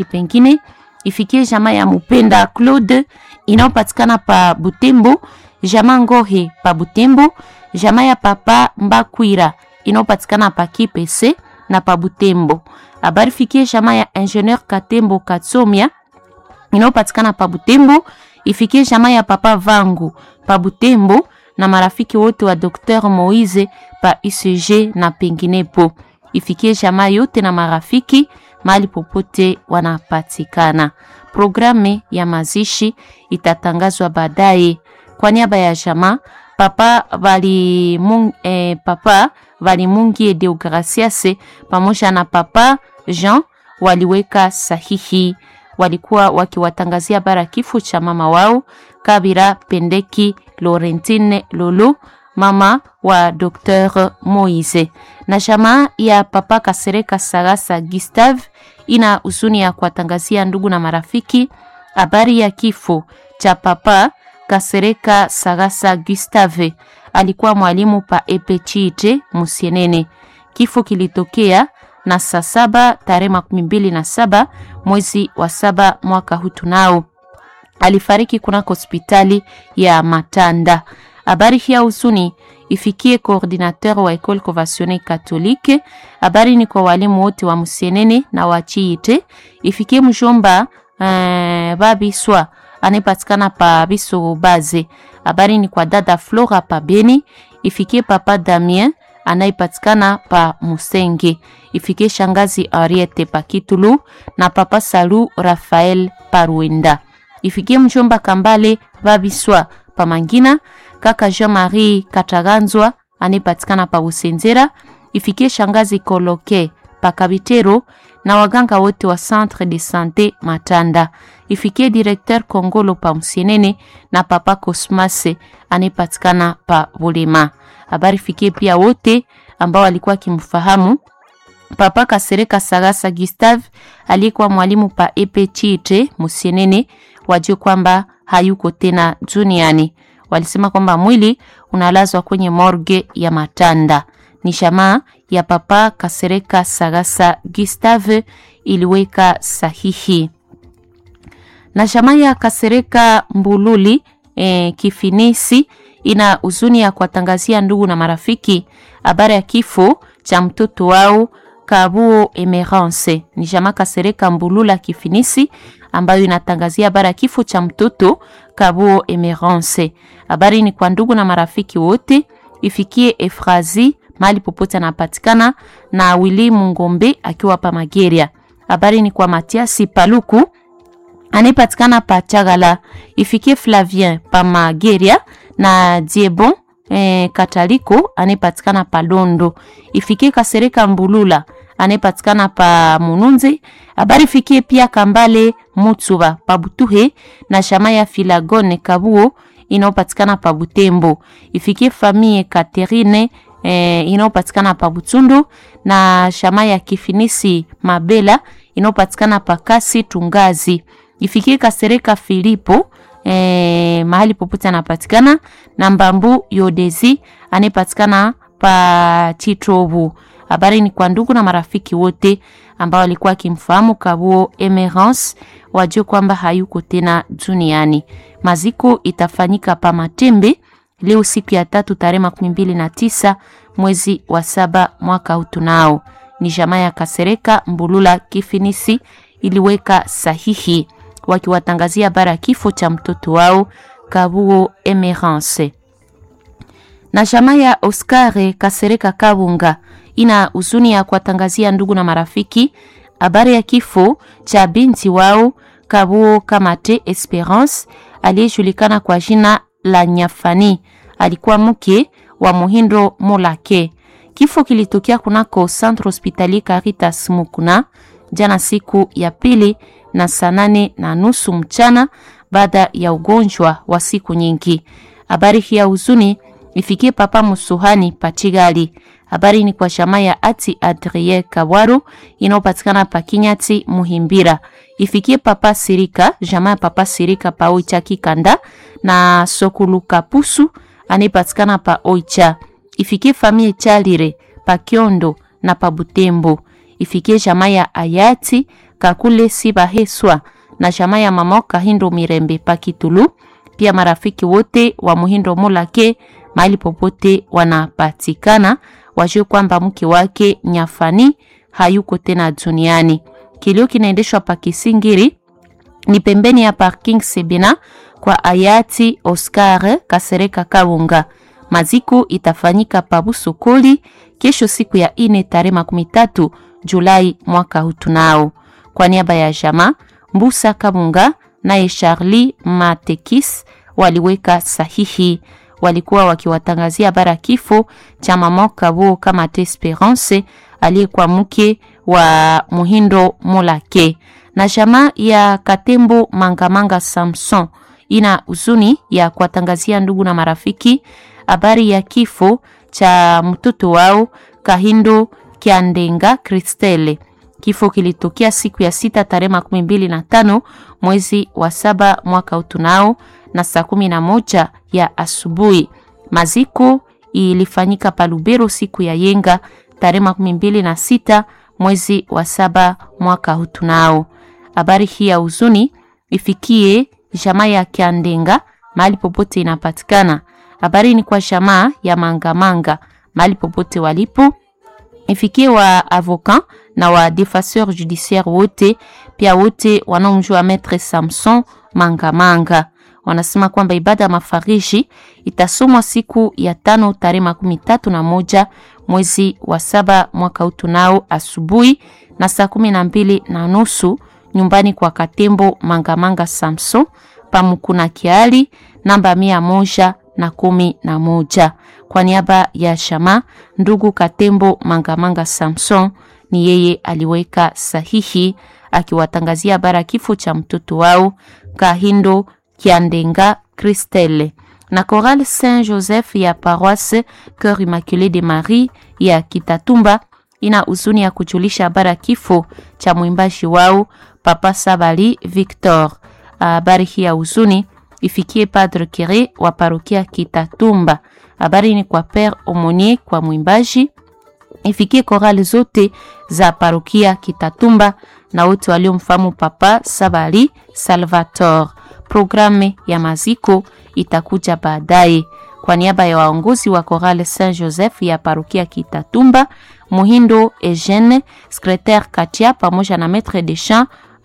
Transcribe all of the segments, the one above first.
pengine ifikie jamaa ya Mupenda Claude inayopatikana pa Butembo, jamaa Ngohe pa Butembo, jamaa ya Papa Mbakwira inayopatikana pa Kipese na pa Butembo. Habari fikie jamaa ya Ingenieur Katembo Katsomia inayopatikana pa Butembo, ifikie jamaa ya Papa Vangu pa Butembo na marafiki wote wa Dr Moise pa UCG na penginepo. Ifikie jamaa yote na marafiki mahali popote wanapatikana. Programu ya mazishi itatangazwa baadaye. Kwa niaba ya jamaa papa vali mung, eh, papa Valimungi Deogracias pamoja na papa Jean waliweka sahihi. Walikuwa wakiwatangazia bara kifo cha mama wao Kabira Pendeki Laurentine Lolo, mama wa Dr Moise. Na jamaa ya papa Kasereka Sagasa Gustave ina huzuni ya kuwatangazia ndugu na marafiki habari ya kifo cha papa Kasereka Sagasa Gustave. Alikuwa mwalimu pa Epechite Musienene. Kifo kilitokea na saa saba tarehe makumi mbili na saba mwezi wa saba mwaka huu tunao. Alifariki kunako hospitali ya Matanda. Habari hii ya huzuni ifikie coordinateur wa Ecole Conventionnelle Catholique. Habari ni kwa walimu wote wa Musienene na wa Chiite. Ifikie mjomba eh, Babiswa anayepatikana pa Biso Baze. Habari ni kwa dada Flora pa Beni. Ifikie papa Damien anayepatikana pa Musenge. Ifikie shangazi Ariete pa Kitulu na papa Salu Rafael pa Rwenda. Ifikie mjomba Kambale Babiswa pa Mangina, kaka Jean-Marie Kataganzwa anayepatikana pa Usenzera. Ifikie shangazi Koloke pa Kabitero na waganga wote wa Centre de Sante Matanda. Ifikie directeur Kongolo pa Msienene na papa Cosmase anayepatikana pa Bulema. Habari fikie pia wote ambao walikuwa kimfahamu Papa Kasereka Sagasa Gustave aliyekuwa mwalimu pa Epe Chite Musienene, wajue kwamba hayuko tena duniani. Walisema kwamba mwili unalazwa kwenye morgue ya Matanda. Ni jamaa ya Papa Kasereka Sagasa Gustave iliweka sahihi na jamaa ya Kasereka Mbululi eh, Kifinisi ina huzuni ya kuwatangazia ndugu na marafiki habari ya kifo cha mtoto wao Kabuo Emerance. Ni jamaa Kasereka Mbulula Kifinisi ambayo inatangazia habari ya kifo cha mtoto Kabuo Emerance. Habari ni kwa ndugu na marafiki wote, ifikie Efrazi mahali popote anapatikana na Wili Mungombe akiwa pa Mageria. Habari ni kwa Matiasi Paluku anayepatikana pa Chagala, ifikie Flavien pa Mageria na Diebon eh, Kataliko anayepatikana pa Londo, ifikie Kasereka Mbulula anayepatikana pa Mununzi. Habari fikie pia Kambale Mutsuba pa Butuhe na shama ya Filagone Kabuo inayopatikana pa Butembo, ifikie famille Katerine eh, inayopatikana pa Butundu na shama ya Kifinisi Mabela inayopatikana pa Kasi Tungazi ifikie Kasereka Filipo eh, mahali popote anapatikana na Mbambu Yodezi anayepatikana pa Chitobu. Habari ni kwa ndugu na marafiki wote ambao walikuwa wakimfahamu Kabuo Emerance, wajue kwamba hayuko tena duniani. Maziko itafanyika pa Matembe leo siku ya tatu tarehe makumi mbili na tisa mwezi wa saba mwaka huu tunao. Ni jamaa ya Kasereka Mbulula Kifinisi iliweka sahihi wakiwatangazia bara kifo cha mtoto wao Kabuo Emerance. Na jamaa ya Oscar Kasereka Kabunga ina huzuni ya kuwatangazia ndugu na marafiki habari ya kifo cha binti wao Kabuo Kamate Esperance aliyejulikana kwa jina la Nyafani. Alikuwa mke wa Muhindo Molake. Kifo kilitokea kunako Centre Hospitalier Caritas Mukuna jana siku ya pili na saa nane na nusu mchana baada ya ugonjwa wa siku nyingi. Habari hii ya huzuni ifikie Papa Musuhani Pachigali. Habari ni kwa shama ya Ati Adrie Kawaru inayopatikana pa Kinyati Muhimbira. Ifikie Papa Sirika, jamaa ya Papa Sirika pa Oicha Kikanda na Sokuluka Pusu anayepatikana pa Oicha. Ifikie famille Chalire pa Kiondo na pa Butembo. Ifikie jamaa ya Ayati Kakule Sibaheswa na jamaa ya mama Kahindo Mirembe Pakitulu, pia marafiki wote wa Muhindo Mulake mahali popote wanapatikana, wajue kwamba mke wake Nyafani hayuko tena duniani. Kilio kinaendeshwa pa Kisingiri ni pembeni ya parking Sebina kwa hayati Oscar Kasereka Kaunga. Maziko itafanyika pa Busokoli kesho siku ya ine tarehe makumi tatu Julai mwaka huu. Tunao kwa niaba ya jama Mbusa Kabunga naye Charlie Matekis waliweka sahihi, walikuwa wakiwatangazia habari kifo cha mama Kabo kama Esperance aliyekuwa mke wa Muhindo Molake na jamaa ya Katembo Mangamanga Samson ina huzuni ya kuwatangazia ndugu na marafiki habari ya kifo cha mtoto wao Kahindo Kiandenga Kristele. Kifo kilitokea siku ya sita tarehe makumi mbili na tano mwezi wa saba mwaka utunao na saa kumi na moja ya asubuhi. Maziko ilifanyika Palubero siku ya yenga tarehe makumi mbili na sita mwezi wa saba mwaka utunao. Habari hii ya huzuni ifikie jamaa ya Kiandenga mahali popote inapatikana. Habari ni kwa jamaa ya Mangamanga mahali popote walipo, ifikie wa avocat na wa defenseur judiciaire wote, pia wote wanaomjua Maître Samson Mangamanga. Wanasema kwamba ibada ya mafariji itasomwa siku ya tano tarehe makumi tatu na moja mwezi wa saba mwaka huu tunao asubuhi na saa kumi na mbili na nusu nyumbani kwa Katembo Mangamanga Samson pamukuna kiali namba mia moja na kumi na moja. Kwa niaba ya shama ndugu Katembo Mangamanga Samson, ni yeye aliweka sahihi akiwatangazia bara kifo cha mtoto wao Kahindo Kiandenga Christelle na Chorale Saint Joseph ya Paroisse Cœur Immaculé de Marie ya Kitatumba ina huzuni ya kujulisha habari kifo cha mwimbaji wao Papa Sabali Victor. Habari hii ya huzuni ifikie Padre Kere wa parokia Kitatumba. Habari ni kwa Père Omonier kwa mwimbaji, ifikie korali zote za parokia Kitatumba na wote waliomfahamu Papa Sabali Salvator. Programu ya maziko itakuja baadaye. Kwa niaba ya waongozi wa Chorale Saint Joseph ya parokia Kitatumba, Muhindo Eugene, secretaire Katia pamoja na maître de chant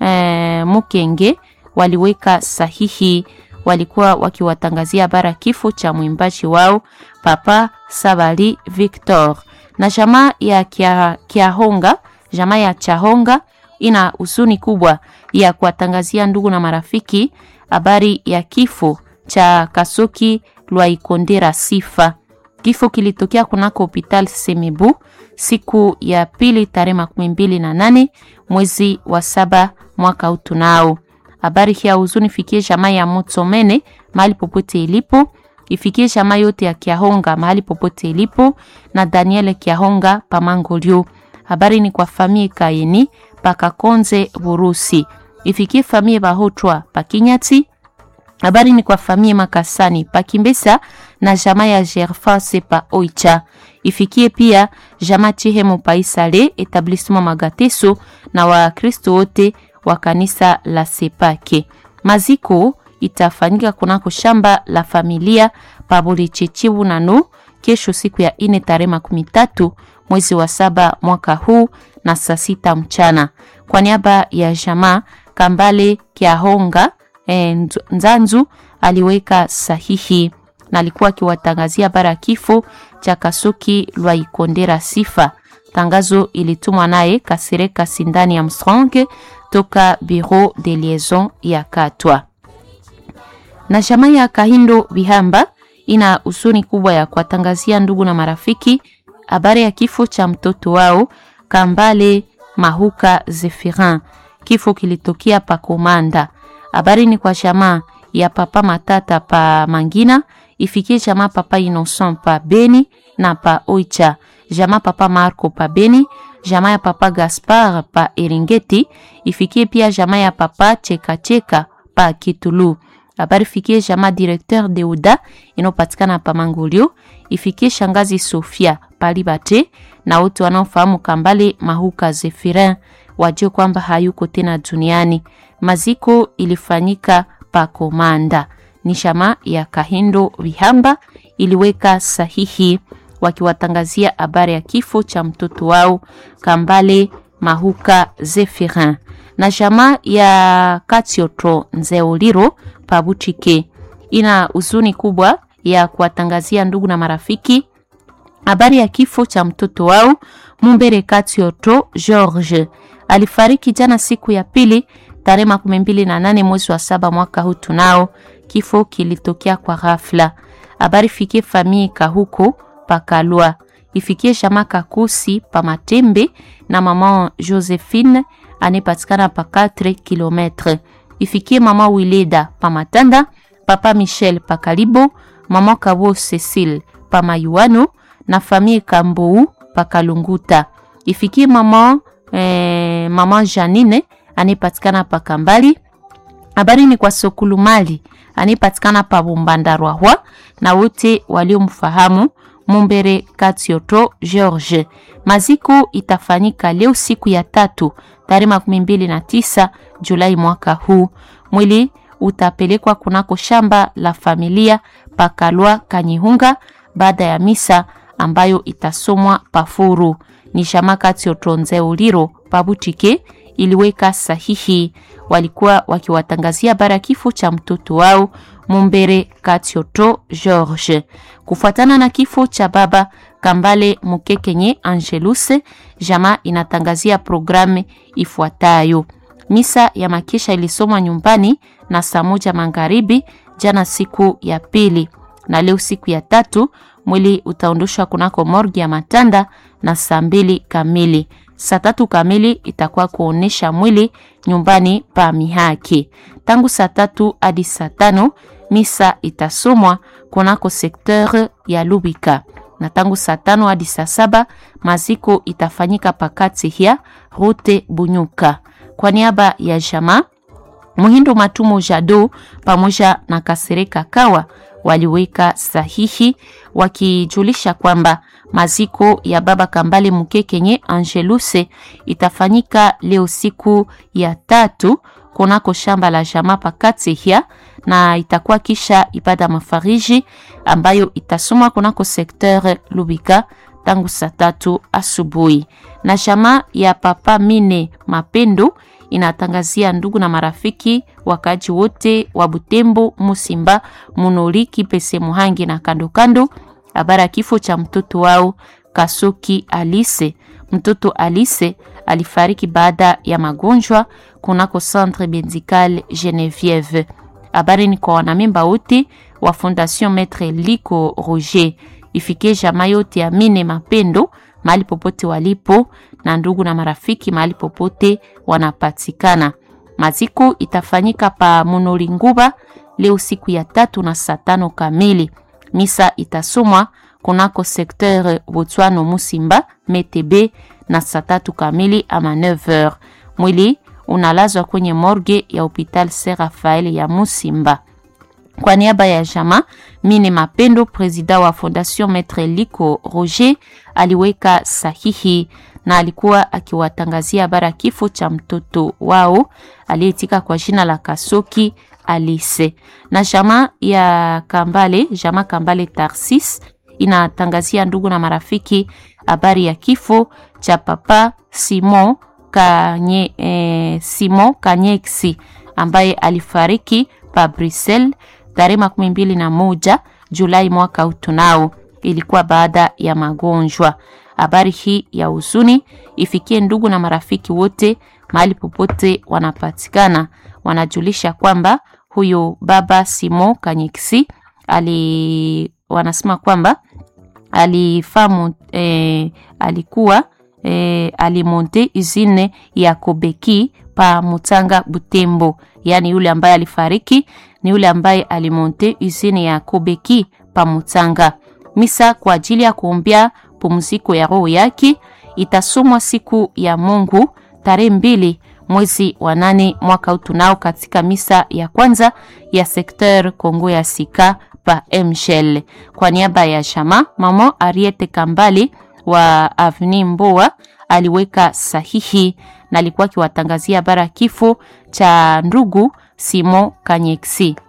eh, Mukenge waliweka sahihi. Walikuwa wakiwatangazia habari kifo cha mwimbaji wao Papa Sabali Victor. Na jamaa ya kia, Kiahonga, jamaa ya Chahonga ina huzuni kubwa ya kuwatangazia ndugu na marafiki habari ya kifo cha Kasoki Lwaikondera Sifa. Kifo kilitokea kunako hopital Semebu siku ya pili tarehe makumi mbili na nane mwezi wa saba mwaka utunao. Habari hii ya huzuni fikie jamaa ya Motsomene mahali popote ilipo, ifikie jamaa yote ya Kiahonga mahali popote ilipo na Daniel Kiahonga Pamangolio. Habari ni kwa famie Kaini Pakakonze Burusi, ifikie famie Bahotwa Pakinyati habari ni kwa famie Makasani Pakimbesa na jamaa ya Gerfase pa Oicha. Ifikie pia jamaa Chihemo Paisale etablissement Magateso na Wakristo wote wa kanisa la Sepake. Maziko itafanyika kunako shamba la familia Pabuli Chichibu nano kesho siku ya ine tarehe makumi tatu mwezi wa saba mwaka huu na saa sita mchana. Kwa niaba ya jamaa Kambale Kiahonga E, Nzanzu aliweka sahihi na alikuwa akiwatangazia bara kifo cha Kasuki Lwaikondera Sifa. Tangazo ilitumwa naye Kasereka Sindani ya Mstronge toka Bureau de Liaison ya Katwa. Na jamaa ya Kahindo Bihamba ina usuni kubwa ya kuwatangazia ndugu na marafiki habari ya kifo cha mtoto wao Kambale Mahuka Zefirin. Kifo kilitokea pa Komanda. Habari ni kwa jamaa ya papa Matata pa Mangina, ifikie jamaa papa Innocent pa Beni na pa Oicha, jamaa papa Marco pa Beni, jamaa ya papa Gaspar pa Eringeti, ifikie pia jamaa ya papa Cheka Cheka pa Kitulu. Habari fikie jamaa directeur de Uda inopatikana pa Mangolio, ifikie shangazi Sofia pa Libate na wote wanaofahamu Kambale Mahuka Zefirin wajue kwamba hayuko tena duniani. Maziko ilifanyika pa Komanda. Ni shama ya Kahindo Vihamba iliweka sahihi wakiwatangazia habari ya kifo cha mtoto wao Kambale Mahuka Zephirin na shama ya Katioto Nzeoliro Pabuchike ina huzuni kubwa ya kuwatangazia ndugu na marafiki habari ya kifo cha mtoto wao Mumbere Katioto George. Alifariki jana siku ya pili tarehe makumi mbili na nane mwezi wa saba mwaka huu. Tunao kifo kilitokea kwa ghafla. Habari fikie famii Kahuko Pakalwa, ifikie shama Kakusi pa Matembe na mama Josephine anayepatikana pa 4 kilometre, ifikie mama Wileda pa Matanda, papa Michel pa Kalibo, mama Kabo Cecile pa Mayuano na famille Kambou pa Kalunguta, ifikie mama eh, mama Janine anayepatikana pa Kambali. Habari ni kwa Sokulumali anayepatikana pa Bombandarwahwa na wote waliomfahamu Mumbere Katioto George. Maziko itafanyika leo siku ya tatu tarehe makumi mbili na tisa Julai mwaka huu. Mwili utapelekwa kunako shamba la familia Pakalwa Kanyihunga baada ya misa ambayo itasomwa Pafuru. Ni shama Katioto Nzeuliro Pabutike iliweka sahihi. Walikuwa wakiwatangazia bara kifo cha mtoto wao Mumbere Katioto George. Kufuatana na kifo cha baba Kambale Mukekenye Angeluse, jama inatangazia programu ifuatayo. Misa ya makesha ilisomwa nyumbani na saa moja magharibi jana siku ya pili, na leo siku ya tatu mwili utaondoshwa kunako morgi ya Matanda na saa mbili kamili. Saa tatu kamili itakuwa kuonesha mwili nyumbani pa Mihaki. Tangu saa tatu hadi saa tano misa itasomwa kunako sekteur ya Lubika, na tangu saa tano hadi saa saba maziko itafanyika pakati ya rute Bunyuka. Kwa niaba ya jamaa Muhindo Matumo Jado pamoja na Kasereka Kawa waliweka sahihi wakijulisha kwamba maziko ya baba Kambale Mukekenye Angeluse itafanyika leo siku ya tatu kunako shamba la jamaa Pakatihia, na itakuwa kisha ibada mafariji ambayo itasomwa kunako sekteur Lubika tangu saa tatu asubuhi. Na jamaa ya papa Mine Mapendo inatangazia ndugu na marafiki wakaji wote wa Butembo, Musimba, Munoli, Kipese, Muhangi na kando kando habari ya kifo cha mtoto wao Kasoki Alice. Mtoto Alice alifariki baada ya magonjwa kunako Centre Medical Genevieve. Habari ni kwa wanamemba wote wa Fondation Maître Liko Roger, ifikie jamaa yote ya Mine Mapendo mahali popote walipo na ndugu na marafiki mahali popote wanapatikana. Maziko itafanyika pa Munoli Nguba leo siku ya tatu na saa tano kamili. Misa itasomwa kunako sekteur Botswano Musimba Metebe na saa tatu kamili ama 9h. Mwili unalazwa kwenye morgue ya hopital Saint Raphael ya Musimba. Kwa niaba ya jama Mine Mapendo, presida wa Fondation Maître Liko Roger, aliweka sahihi na alikuwa akiwatangazia habari kifo cha mtoto wao aliyetika kwa jina la Kasoki Alice. Na jama ya Kambale, jama Kambale Tarsis inatangazia ndugu na marafiki habari ya kifo cha papa Simon Kanye, eh, Simon Kanyexi ambaye alifariki pa Brussels tarehe makumi mbili na moja Julai mwaka utunao. Ilikuwa baada ya magonjwa. Habari hii ya huzuni ifikie ndugu na marafiki wote mahali popote wanapatikana. Wanajulisha kwamba huyo baba Simon Kanyexi ali wanasema kwamba alifamu eh, alikuwa eh, alimonte usine ya Kobeki pa Mutanga Butembo, yaani yule ambaye alifariki ni yule ambaye alimonte usine ya Kobeki pa Mutanga. Misa kwa ajili ya kuombea pumziko ya roho yake itasomwa siku ya Mungu tarehe mbili mwezi wa nane mwaka utunao katika misa ya kwanza ya sekteur Kongo ya Sika pa Mshel. Kwa niaba ya shama mama Ariete Kambali wa Avni Mboa aliweka sahihi na alikuwa akiwatangazia bara kifo cha ndugu Simo Kanyeksi.